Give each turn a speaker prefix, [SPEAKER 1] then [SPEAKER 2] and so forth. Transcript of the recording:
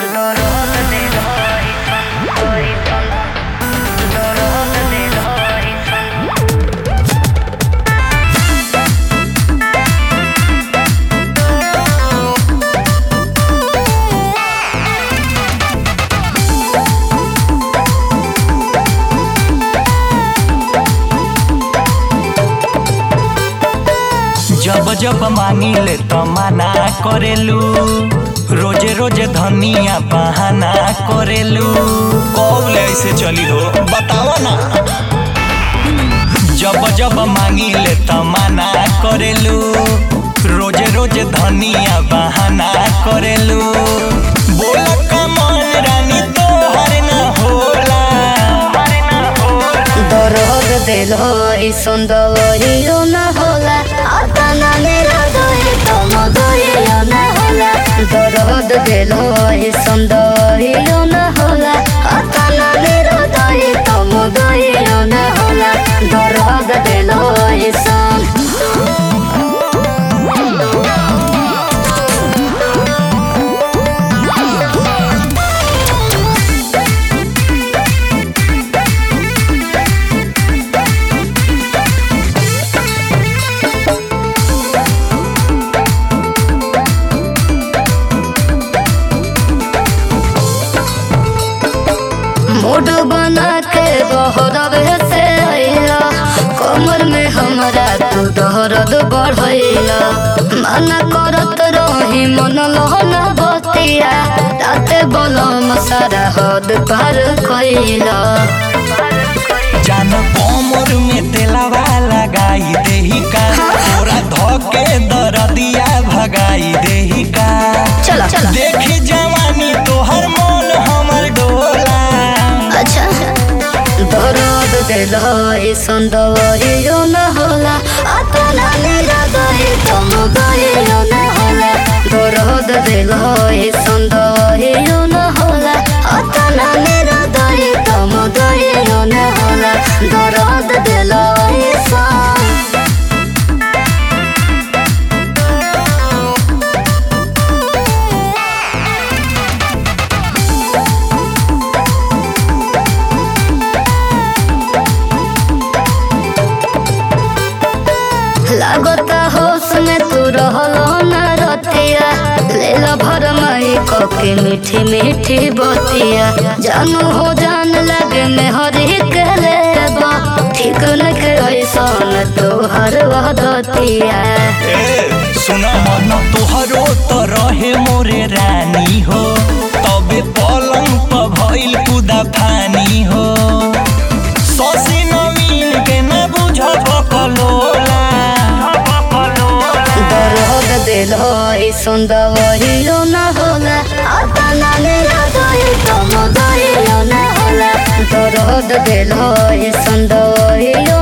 [SPEAKER 1] जब जब मांगी ले तो मना करेलू रोजे रोजे धनिया बहाना करेलू कौन ऐसे चली हो बतावा ना जब जब मांगी ले तो मना करेलू रोजे रोजे धनिया बहाना करेलू बोला कमल रानी तो हर ना होला
[SPEAKER 2] দরদ দিল এই সুন্দর না হলা আতানা মেরা দয়ে তম দয়ে না হলা দরদ দিল এই সুন্দর না হলা আতানা মেরা দয়ে তম দয়ে না হলা দরদ দিল এই সন मूड बना के बहरवे से अइला कमर में हमरा तू दर्द बढ़ैला मना करत रही मन लहना बतिया राते बलम सारा हद पार कैला
[SPEAKER 1] जान कोमर में तेलावा लगाई देही का तोरा धोके दरदिया भगाई देही का
[SPEAKER 2] चला चला
[SPEAKER 1] देखी जवानी तोहर मन हमर डोला
[SPEAKER 2] अच्छा दर्द दिल है सुंदर न होला अतना मेरा गए तुम गए न होला दर्द दिल है सुंदर न होला अतना मेरा गए तुम गए न होला दर्द दिल है सन लागता होश में तू रहलो न रतिया लेला भर मई कके मीठी मीठी बतिया जानू हो जान लगे में हरी के लेबा ठीक न के ऐसन तोहर वदतिया
[SPEAKER 1] ए सुना मन तोहरो तो रहे मोरे रानी हो तबे पलंग पर भइल कुदा फानी हो ससी नवीन के न बुझ भकलोला
[SPEAKER 2] दर्द दिल है सुंदर न होला अतना मेरा दई तुम दई न होला दर्द दिल है सुंदर